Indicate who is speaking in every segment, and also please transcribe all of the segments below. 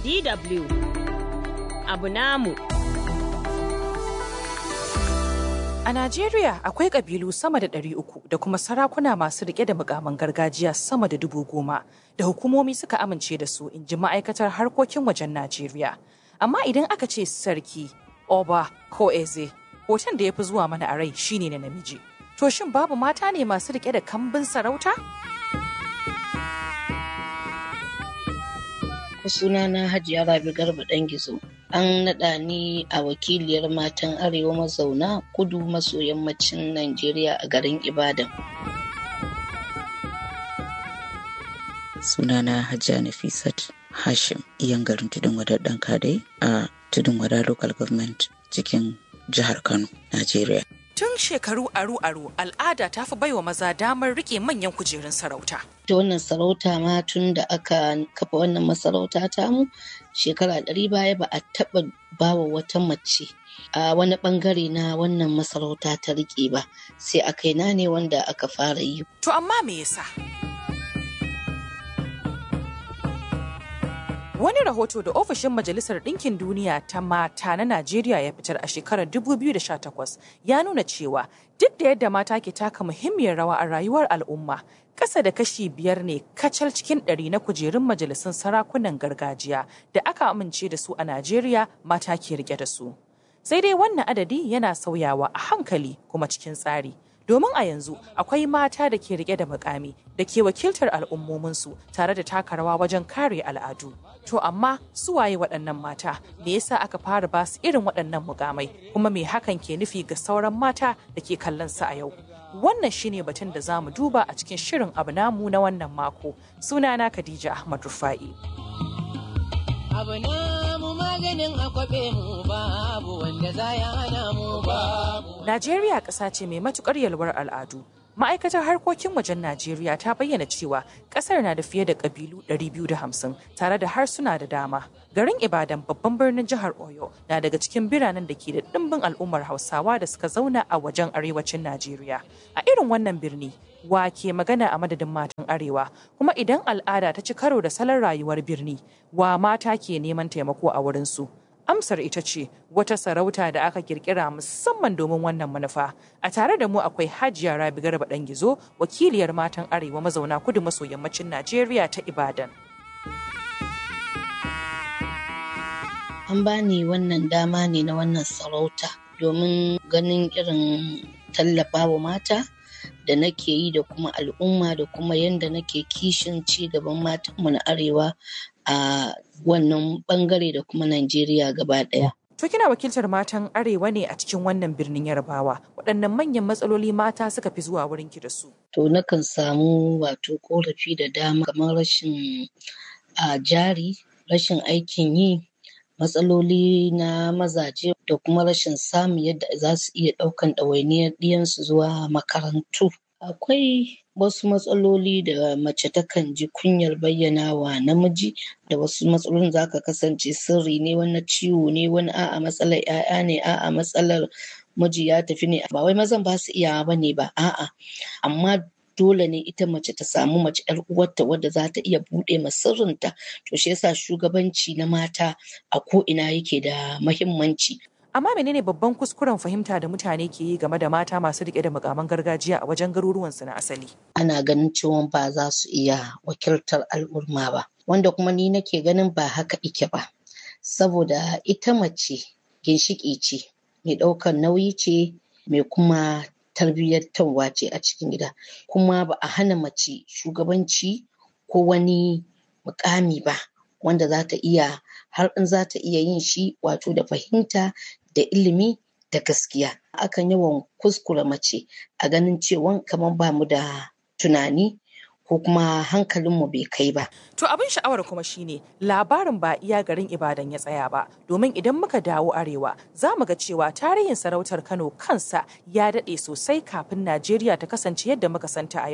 Speaker 1: DW abu namu.
Speaker 2: A Najeriya akwai ƙabilu sama da ɗari uku da kuma sarakuna masu riƙe da mukaman gargajiya sama da dubu goma da hukumomi suka amince da su in ji ma'aikatar harkokin wajen Najeriya. Amma idan aka ce sarki, oba ko eze, hoton da ya fi zuwa mana a rai shine na namiji. To shin babu mata ne masu riƙe da kambin sarauta?
Speaker 3: sunana Hajiya Rabi Garba ɗan gizo. An naɗa ni a wakiliyar matan Arewa mazauna kudu maso yammacin Najeriya a garin Ibadan.
Speaker 4: Sunana Hajiya Nafisat Hashim, iyan garin Tudun Wadar ɗan kadai a Tudun Wada Local Government cikin jihar Kano, Najeriya.
Speaker 2: Tun shekaru aru-aru al'ada ta fi baiwa maza damar rike manyan kujerun sarauta.
Speaker 3: Ta wannan sarauta ma tun da aka kafa wannan masarauta tamu shekara ɗari baya ba a taɓa bawa wata mace a wani ɓangare na wannan masarauta ta rike ba sai a kaina ne wanda aka fara yi.
Speaker 2: To amma me yasa? Wani rahoto da ofishin Majalisar Ɗinkin Duniya ta mata na Najeriya ya fitar a shekarar 2018 ya nuna cewa duk da yadda mata ke taka muhimmiyar rawa a rayuwar al'umma, ƙasa da kashi biyar ne kacal cikin ɗari na kujerun majalisun sarakunan gargajiya da aka amince da su a Najeriya mata ke rike da su. Sai dai wannan adadi yana sauyawa a hankali kuma cikin tsari. domin a yanzu akwai mata da ke rike da mukami da ke wakiltar al'ummominsu tare da taka rawa wajen kare al'adu. To amma su waye waɗannan mata me yasa aka fara ba su irin waɗannan mukamai kuma me hakan ke nufi ga sauran mata da ke kallon su a yau. Wannan shine batun da za mu duba a cikin shirin abu namu na wannan mako. Sunana Khadija Ahmad Rufa'i.
Speaker 5: abu namu maganin akwabe mu babu wanda za ya hana mu babu.
Speaker 2: Najeriya ƙasa ce mai matukar yalwar al'adu. Ma'aikatar harkokin wajen Najeriya ta bayyana cewa ƙasar na da fiye da ƙabilu 250 tare da harsuna da dama. Garin Ibadan babban birnin jihar Oyo na daga cikin biranen da ke da ɗimbin al'ummar Hausawa da suka zauna a wajen arewacin Najeriya. A irin wannan birni, wa ke magana a madadin matan arewa kuma idan al'ada ta ci karo da salon rayuwar birni wa mata ke neman taimako a wurinsu amsar ita ce wata sarauta da aka kirkira musamman domin wannan manufa a tare da mu akwai hajiya rabi garba dan gizo wakiliyar matan arewa mazauna kudu maso yammacin najeriya ta ibadan
Speaker 3: An bani wannan dama ne na wannan sarauta domin ganin irin tallafawa mata da nake yi da kuma al'umma da kuma yadda nake kishin ci gaban matanmu na arewa a wannan bangare da kuma Najeriya gaba ɗaya.
Speaker 2: To kina wakiltar matan arewa ne a cikin wannan birnin Yarbawa. Waɗannan manyan matsaloli mata suka fi zuwa wurin ki da su.
Speaker 3: To nakan samu wato korafi da dama kamar rashin a jari, rashin aikin yi, matsaloli na mazaje da kuma rashin samun yadda za su iya ɗaukan ɗawainiyar ɗiyansu zuwa makarantu. Akwai wasu matsaloli da mace takan ji kunyar bayyana wa namiji da wasu matsalolin za ka kasance sirri ne wani ciwo ne wani a'a matsalar 'ya'ya ne a'a matsalar miji ya tafi ne ba wai mazan ba su iyawa ba ne ba a'a amma dole ne ita mace ta samu mace yar uwarta wadda za ta iya buɗe ma sirrinta to shi yasa shugabanci na mata a ko ina yake da mahimmanci
Speaker 2: Amma menene babban kuskuren fahimta da mutane ke yi game da mata masu rike da mukaman gargajiya a wajen garuruwansu na asali?
Speaker 3: ana ganin cewa ba za su iya wakiltar al'umma ba wanda kuma ni nake ganin ba haka ike ba saboda ita mace ginshiƙi ce mai ɗaukar nauyi ce mai kuma tarbiyyantarwa ce a cikin gida kuma ba a hana mace shugabanci ko wani mukami ba wanda za ta iya har in za ta iya yin shi wato da fahimta da ilimi da gaskiya akan yawan kuskure mace a ganin cewa kamar ba mu da tunani ko kuma hankalinmu bai kai ba.
Speaker 2: To abin sha'awar kuma shine labarin ba iya garin Ibadan ya tsaya ba domin idan muka dawo arewa za mu ga cewa tarihin sarautar Kano kansa ya daɗe sosai kafin Najeriya ta kasance yadda muka santa a yau.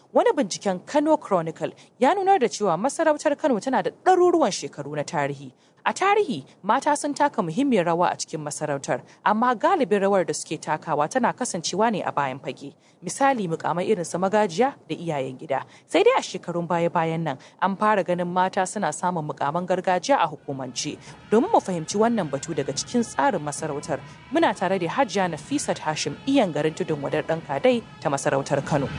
Speaker 2: wani binciken Kano Chronicle ya nunar da cewa masarautar Kano tana da ɗaruruwan shekaru na tarihi. A tarihi, mata sun taka muhimmiyar rawa a cikin masarautar, amma galibin rawar da suke takawa tana kasancewa ne a bayan fage. Misali mukamai irin su magajiya da iyayen gida. Sai dai a shekarun baya-bayan nan an fara ganin mata suna samun mukaman gargajiya a hukumance. Domin mu fahimci wannan batu daga cikin tsarin masarautar, muna tare da Hajiya Nafisat Hashim iyan garin tudun wadar ɗan kadai ta masarautar Kano.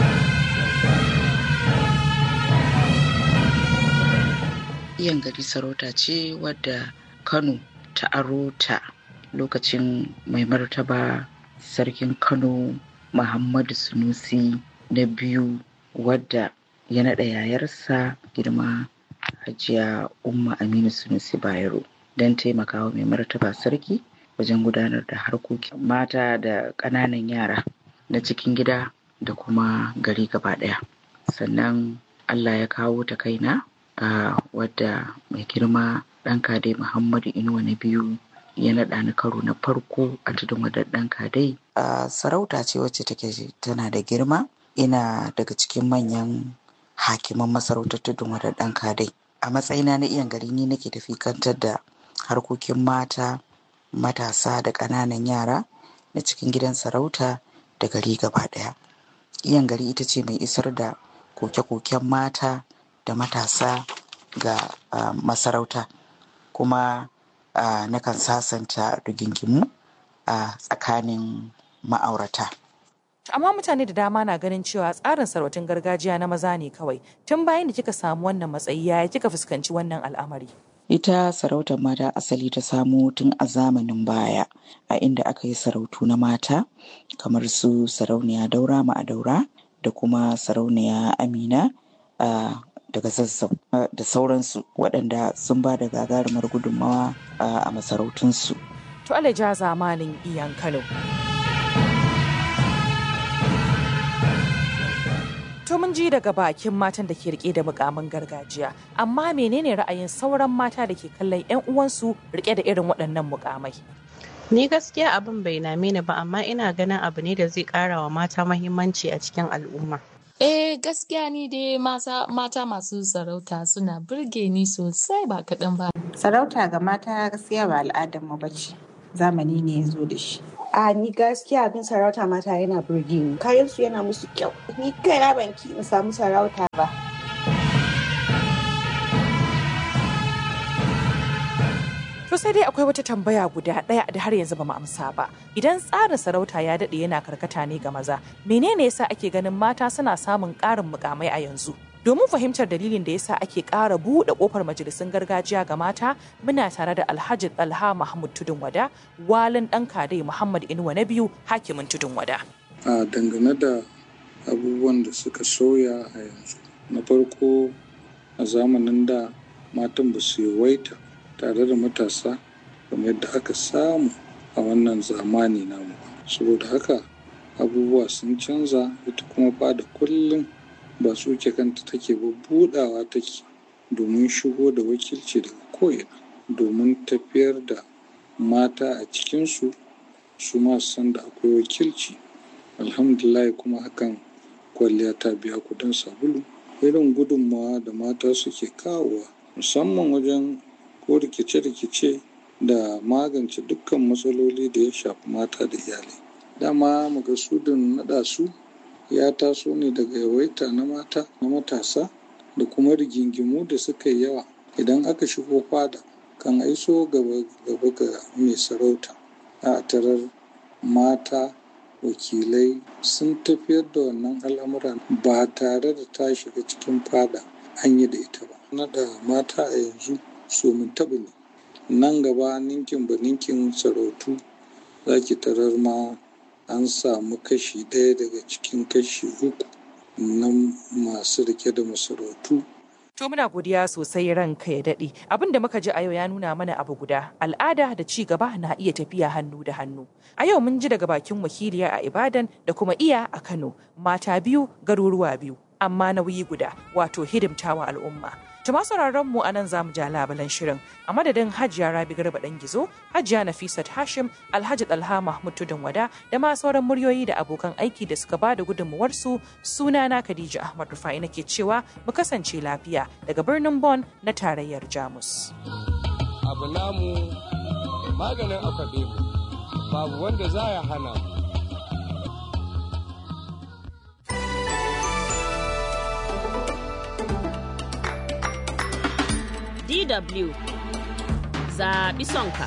Speaker 4: iyan gari sarauta ce wadda kano ta aro ta lokacin mai martaba sarkin kano muhammadu sunusi na biyu wadda ya naɗa yayarsa girma hajiya umma aminu sunusi bayero don taimakawa mai martaba sarki wajen gudanar da harkokin mata da ƙananan yara na cikin gida da kuma gari gaba ɗaya sannan allah ya kawo ta kaina a wadda mai girma ɗan kadai muhammadu inuwa na biyu ya naɗa ni karo na farko a tudun wadar ɗan kadai a sarauta ce wacce take tana da girma ina daga cikin manyan hakiman masarautar tudun wadar ɗan kadai a matsayina na iyan gari ni nake tafi kantar da harkokin mata matasa da ƙananan yara na cikin gidan sarauta da gari gaba ɗaya iyan gari ita ce mai isar da koke-koken mata da matasa ga uh, masarauta kuma uh, nakan sasanta rigingimu a uh, tsakanin ma'aurata.
Speaker 2: Amma mutane da dama na ganin cewa tsarin sarautun gargajiya na maza ne kawai. Tun bayan da kika samu wannan matsayi yaya kika fuskanci wannan al'amari?
Speaker 4: Ita sarautar mata asali ta samo tun a zamanin baya a inda aka yi sarautu na mata kamar su sarauniya daura ma'adaura da kuma sarauniya amina daga zazzau da sauransu waɗanda sun ba da gagarumar gudunmawa a masarautunsu.
Speaker 2: To alaja zamanin iyan Kano. To mun ji daga bakin matan da ke rike da mukamin gargajiya, amma menene ra'ayin sauran mata da ke kallon 'yan uwansu rike da irin waɗannan mukamai?
Speaker 6: Ni gaskiya abin bai name ni ba amma ina ganin abu ne da zai ƙara wa mata mahimmanci a cikin al'umma.
Speaker 7: Eh gaskiya ni dai mata masu sarauta suna burge ni sosai ba kaɗan ba.
Speaker 8: Sarauta ga mata gaskiya ba al'adar mu bace. Zamani ne ya zo da shi.
Speaker 9: A ni gaskiya abin sarauta mata yana burge ni. Kayan su yana musu kyau. Ni kaina ban ki in samu sarauta ba.
Speaker 2: To sai dai akwai wata tambaya guda ɗaya da har yanzu ba mu amsa ba. Idan tsarin sarauta ya daɗe yana karkata ne ga maza, menene yasa ake ganin mata suna samun ƙarin mukamai a yanzu? Domin fahimtar dalilin da yasa ake ƙara buɗe ƙofar majalisun gargajiya ga mata, muna tare da Alhaji Talha Mahmud Tudun Wada, walin ɗan kadai Muhammad Inuwa na biyu, hakimin Tudun Wada.
Speaker 10: A dangane da abubuwan da suka soya a yanzu. Na farko a zamanin da matan ba su yawaita tare da matasa kamar yadda aka samu a wannan zamani namu saboda haka abubuwa sun canza ita kuma fada kullum ba tsuke kanta take ba budawa take domin shigo da wakilci daga ko'ina domin tafiyar da mata a cikinsu su ma san da akwai wakilci alhamdulillah kuma hakan kwalliya ta biya kudin sabulu irin gudunmawa da mata suke kawowa musamman wajen ko rikice-rikice da magance dukkan matsaloli da ya shafi mata da iyalai dama magasudin naɗa su ya taso ne daga yawaita na mata na matasa da kuma rigingimu da suka yi yawa idan aka shigo fada kan aiso gaba ga mai sarauta a tarar mata wakilai sun tafiyar da wannan al'amura ba tare da ta shiga cikin fada an yi da ita ba naɗa mata a yanzu so mun taɓa ne nan gaba ninkin ba ninkin sarautu za ki tarar ma an samu kashi ɗaya daga cikin kashi uku na masu rike da masarautu
Speaker 2: To muna godiya sosai ranka ya daɗe. Abin da muka ji a yau ya nuna mana abu guda, al'ada da ci gaba na iya tafiya hannu da hannu. A yau mun ji daga bakin wakiliya a Ibadan da kuma iya a Kano, mata biyu garuruwa biyu, amma nauyi guda, wato hidimtawa al'umma. Tuma sauraron mu anan zamu ja labalan shirin a madadin Hajiya Rabi Garba dan Gizo, Hajiya Nafisat Hashim, Alhaji Dalha Mahmud Tudun Wada da ma sauran muryoyi da abokan aiki da suka bada gudunmuwar su sunana Khadija Ahmad Rufai nake cewa mu kasance lafiya daga birnin Bonn na tarayyar Jamus.
Speaker 11: Abu namu maganin akwabe babu wanda za ya hana mu.
Speaker 1: DW zaɓi sonka.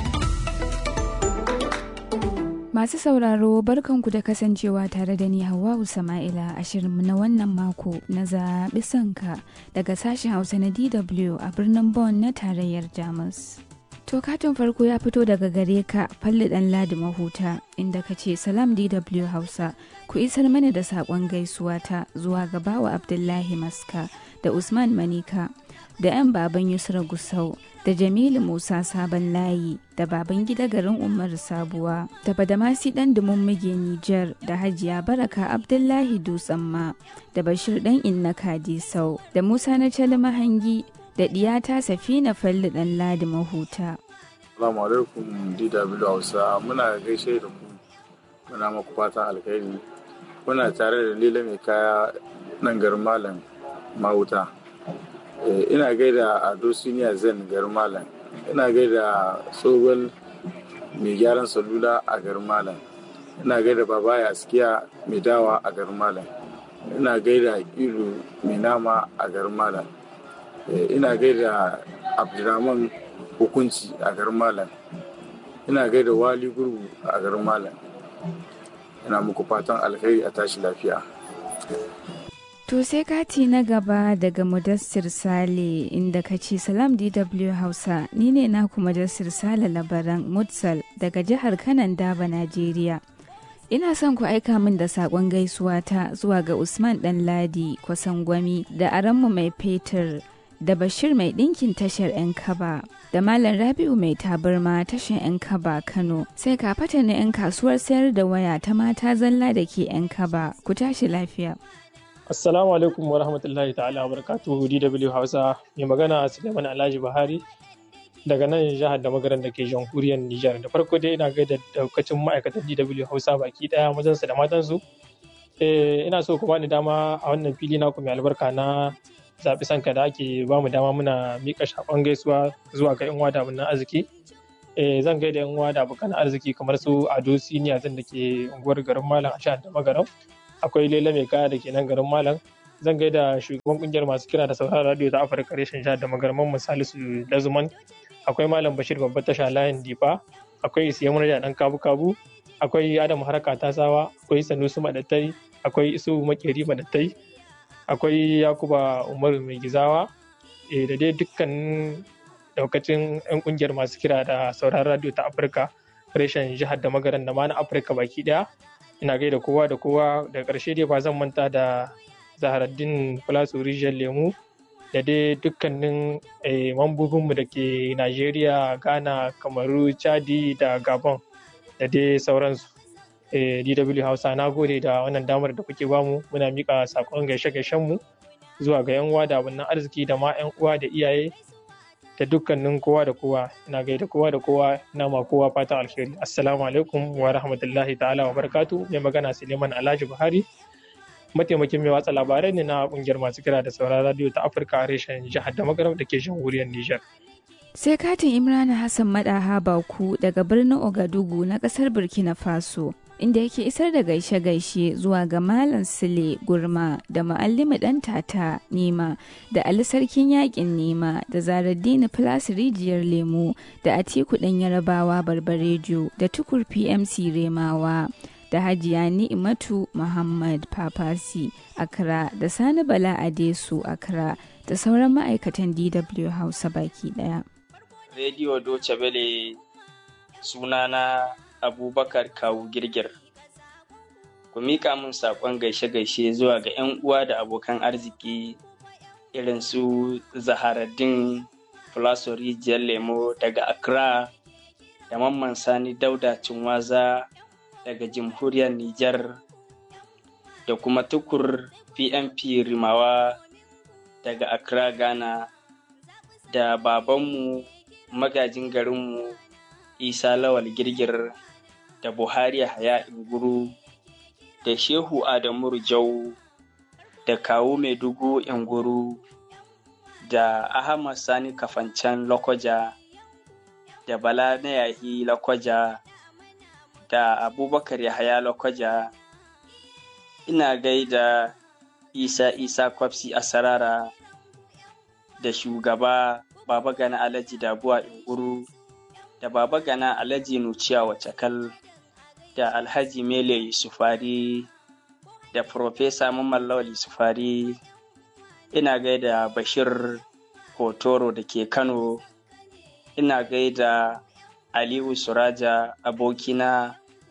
Speaker 12: Masu sauraro barkanku da kasancewa tare da ni Hawwa'u Sama'ila a shirinmu na wannan mako na zaɓi sonka daga sashen Hausa na DW a birnin Bonn na tarayyar Jamus. To katin farko ya fito daga gare ka falli ɗan ladi mahuta inda ka ce salam DW Hausa ku isar mana da saƙon gaisuwa ta zuwa ga bawa Abdullahi Maska da Usman Manika da 'yan baban Yusra Gusau da Jamilu Musa Sabon Layi da baban gida garin Umar Sabuwa da Badamasi dan Muge Nijar da Hajiya Baraka Abdullahi Dutsamma da Bashir dan Inna Kadisau da Musa na Cali Mahangi da Diyata Safina Falli dan Ladi Mahuta.
Speaker 13: Assalamu alaikum DW Hausa muna gaishe da ku muna maku fatan alkhairi muna tare da Lila mai kaya nan garin Malam Mahuta. ina gaida ado siniya zen garin malam ina gaida tsohon mai gyaran salula a garin malam ina gaida babaya askiya mai dawa a garin malam ina gaida ilu mai nama a garin malam ina gaida abdurrahman hukunci a garin malam ina gaida wali gurgu a garin malam ina muku fatan alkhairi a tashi lafiya
Speaker 12: To sai kati na gaba daga Mudassir Sale inda ka ce Salam DW Hausa ni ne naku Mudassir Sale labaran Mutsal daga jihar Kanan Daba Najeriya. Ina son ku aika min da saƙon gaisuwa ta zuwa ga Usman ɗan Ladi Kwasangwami da Aranmu mai fetur da Bashir mai ɗinkin tashar 'yan kaba da Malam Rabi'u mai tabarma tashar 'yan kaba Kano sai ka fata na 'yan kasuwar sayar da waya ta mata zalla da ke 'yan kaba ku tashi lafiya.
Speaker 14: Assalamu alaikum wa rahmatullahi ta'ala wa barakatuhu DW Hausa mai magana Suleiman Alhaji Buhari daga nan jihar da magaran da ke jamhuriyar Nijar da farko dai ina gaida daukacin ma'aikatan DW Hausa baki daya mazansu da matansu eh ina so ku bani dama a wannan fili na ku mai albarka na zaɓi sanka da ake ba mu dama muna miƙa shaƙon gaisuwa zuwa ga yan wada na arziki eh zan gaida yan wada abokan arziki kamar su Ado Siniya zan da ke unguwar garin Malam a jihar da magaran akwai lela mai kaya da ke nan garin malam zan gaida shugaban kungiyar masu kira da sauraron radio ta afirka reshen jihar da magarman misalisu lazuman akwai malam bashir babbar tasha layin difa akwai isiya murja dan kabu kabu akwai adam haraka tasawa akwai sanusu madattai akwai isu makeri madattai akwai yakuba umaru mai gizawa da dai dukkan daukacin yan kungiyar masu kira da sauraron radio ta afirka reshen jihar da magaran da ma na afirka baki daya ina gaida kowa da kowa da ƙarshe dai ba zan manta da zaharaddin plasu rijiyar lemu da dai dukkanin mambobinmu da ke najeriya ghana kamaru chadi da gabon da dai sauransu dw hausa na gode da wannan damar da kuke bamu muna mika sakon gaishe mu zuwa ga yan uwa da wannan arziki da ma yan uwa da iyaye da dukkanin kowa da kowa ina gaida kowa da kowa ina ma kowa fatan alheri assalamu alaikum wa rahmatullahi ta'ala wa barakatu mai magana suleiman alhaji buhari mataimakin mai watsa labarai ne na kungiyar masu kira da sauran radio ta afirka reshen jihar da magaram da ke jamhuriyar niger
Speaker 12: sai katin imrana hassan madaha baku daga birnin ogadugu na kasar burkina faso inda yake isar da gaishe-gaishe zuwa ga Malam Sule Gurma da Ma'allimi ɗan tata Nima da Ali Sarkin Yaƙin Nima da Zaraddini Plus Rijiyar Lemo da Atiku ɗan Yarabawa Barbarejo da Tukur PMC Remawa da Hajiya Ni'imatu Muhammad Papasi Accra da Sani Bala Adesu Accra da sauran ma'aikatan DW Hausa baki ɗaya.
Speaker 15: Rediyo Doce Bele sunana abubakar kawu girgir ku miƙa min saƙon gaishe-gaishe zuwa ga 'yan uwa da abokan arziki irin su zaharaddin fulaso rijiyar lemo daga accra da mamman sani dauda cinwaza daga jamhuriyar nijar da kuma tukur pmp rimawa daga Accra Ghana da babanmu magajin garinmu Isa Lawal Girgir da Buhari Haya Inguru da Shehu Adamu Rijau da Kawu Maiduguri Inguru da Ahmad Sani Kafancan Lokoja da Bala na Yahi Lokoja da Abubakar Yahaya Lokoja ina gaida Isa Isa Kwafsi Asarara da shugaba Baba Gana Alhaji Dabuwa Inguru da Baba Gana Alhaji Nuciya Wacakal da Alhaji Mele Yusufari da Profesa Mamman Lawal Yusufari ina gaida Bashir Hotoro da ke Kano ina gaida Aliyu Suraja abokina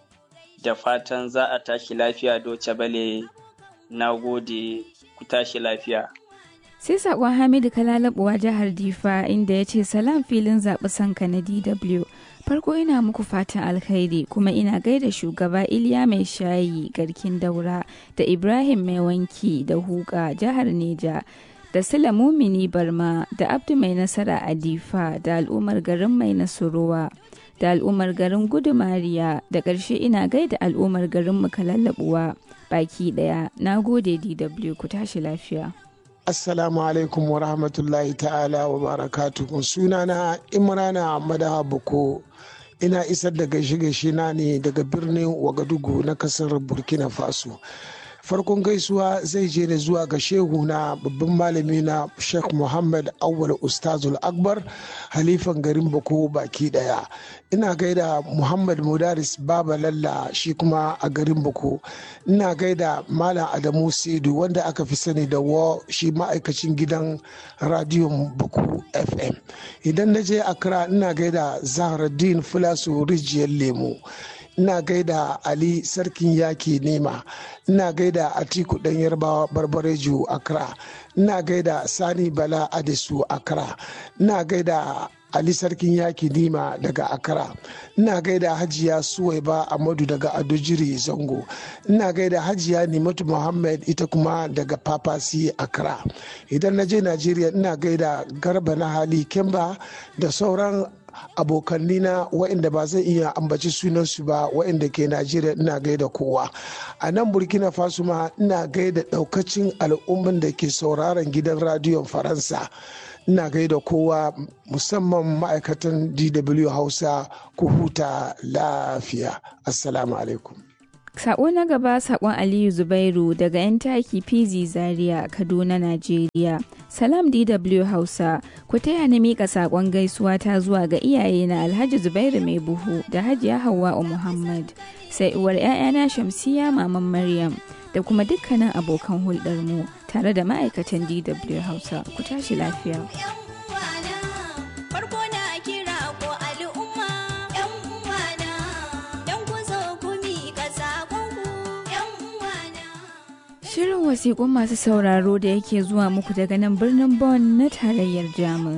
Speaker 15: da fatan za a tashi lafiya doce bale na gode ku tashi lafiya.
Speaker 12: sai sakon hamidu kalalabuwa jihar difa inda ya ce salam filin zaɓi sanka na dw farko ina muku fatan alkhairi kuma ina gaida shugaba iliya mai shayi garkin daura da ibrahim mai wanki da huka jihar neja da sila mumini barma da abdu mai nasara a difa da al'ummar garin mai nasuruwa da al'ummar garin gudumariya da ƙarshe ina gaida al'ummar garin mu kalallabuwa baki ɗaya na gode dw ku tashi lafiya
Speaker 16: Assalamu alaikum wa rahmatullahi ta'ala wa barakatuhu sunana Imrana Madaha Boko ina isar da gaishe-gaishe na ne daga birnin Wagadugu na kasar Burkina Faso. farkon gaisuwa zai je ne zuwa ga shehu na babban malami na sheikh muhammad awwal ustazul akbar halifan garin bako baki daya ina gaida muhammad mudaris baba lalla shi kuma a garin bako ina gaida malam adamu sedu wanda aka fi sani da wa shi ma'aikacin gidan radiyon bako fm idan na je accra ina gaida zahraddin fulasu rijiyar lemu ina gaida ali sarkin yaki nema ina gaida atiku dan yarbawa barbareju accra ina gaida sani bala adesu accra ina gaida ali sarkin yaki nima daga accra ina gaida hajiya suwaiba amadu daga adojiri zango ina gaida hajiya nimatu muhammad ita kuma daga papasi accra idan na je najeriya ina gaida garba na hali kemba da sauran abokanni na waɗanda ba zai iya ambaci sunansu ba waɗanda ke najeriya ina gaida kowa a nan burkina faso ma ina gaida ɗaukacin al'umman da ke sauraron gidan radiyon faransa ina gaida kowa musamman ma'aikatan dw hausa ku huta lafiya assalamu alaikum
Speaker 12: Sako na gaba sakon Aliyu Zubairu daga 'yan taki PZ Zaria, Kaduna, Najeriya. Salam DW Hausa, ku taya ni mika sakon gaisuwa ta zuwa ga iyaye na Alhaji Zubairu Mai Buhu da Hajiya Hauwa Muhammad, sai uwar 'ya'yana Shamsiya Maman Maryam da kuma dukkanin abokan hulɗar mu tare da ma'aikatan DW Hausa. Ku tashi lafiya. Shirin wasiƙun masu sauraro da yake zuwa muku daga nan birnin Bonn na tarayyar Jamus.